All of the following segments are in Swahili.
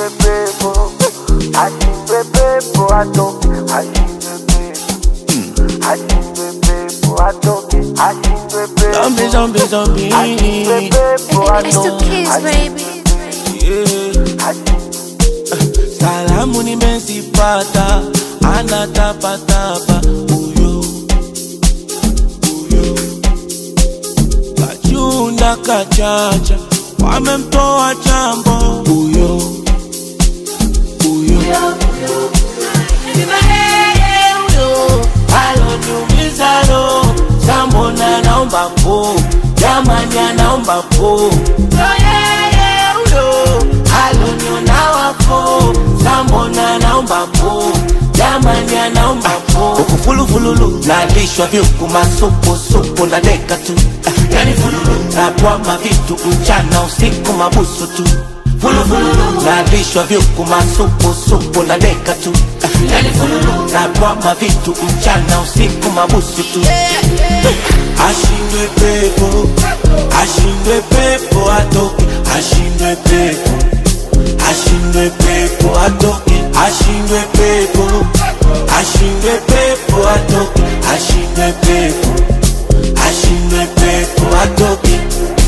pepo, ashindwe pepo atoke, ashindwe pepo, ashindwe pepo atoke, ashindwe pepo, Zombie, zombie, zombie. ashindwe pepo It's the atoke, kids, baby. Yeah. Salamu nimezipata, anatapatapa huyo huyo, kachunda kachacha, wamemtoa chambo huyo huyo, Sina yeye huyo, aloniumiza roho, sambona naomba po, jamani anaomba po, Ndo yeye huyo, aloniona wafo, sambona naomba po, jamani anaomba po, huku fulufululu, nalishwa vyuku masupu supu na deka tu, yani fululu, natwama vitu mchana usiku mabusu tu Fulufulu, nalishwa vyuku masupu supu na deka tu yani fululu, natwama vitu mchana usiku mabusu tu ashindwe pepo ashindwe pepo atoke ashindwe pepo ashindwe pepo atoke ashindwe pepo ashindwe pepo atoke ashindwe pepo ashindwe pepo atoke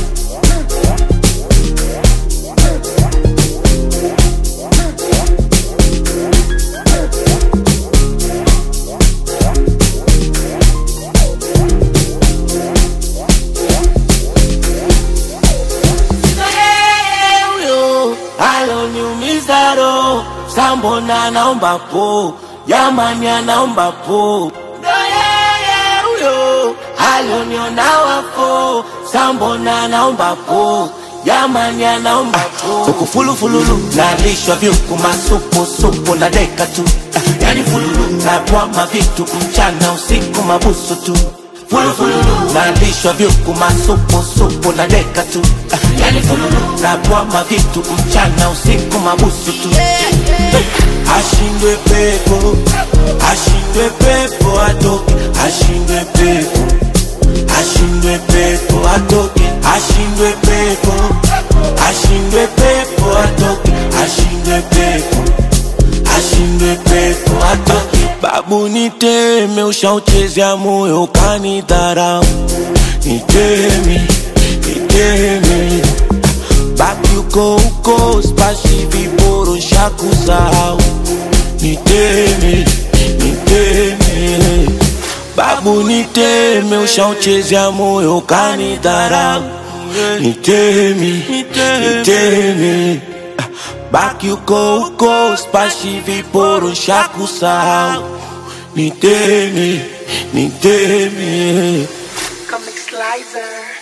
yeye huyo aloniumiza roho, sambona naomba po, jamani anaomba po, ndo yeye huyo aloniona wafo, sambona naomba po, jamani anaomba po, huku fulufululu nalishwa vyuku masupu supu na deka tu, yani fululu natwama vitu mchana usiku mabusu tu Fulufulu nalishwa vyuku masupu supu na deka tu yani fululu natwama vitu mchana usiku mabusu tu ashindwe pepo ashindwe pepo atoke ashindwe pepo ashindwe pepo atoke ashindwe pepo ashindwe pepo atoke ashindwe pepo ashindwe pepo atoke babu niteme ushauchezea moyo kanidharau niteme niteme baki uko uko spashi viboro shakusahau niteme niteme babu niteme ushauchezea moyo kanidharau niteme niteme baki uko uko spashi viporo shakusahau niteme niteme Comic Slicer.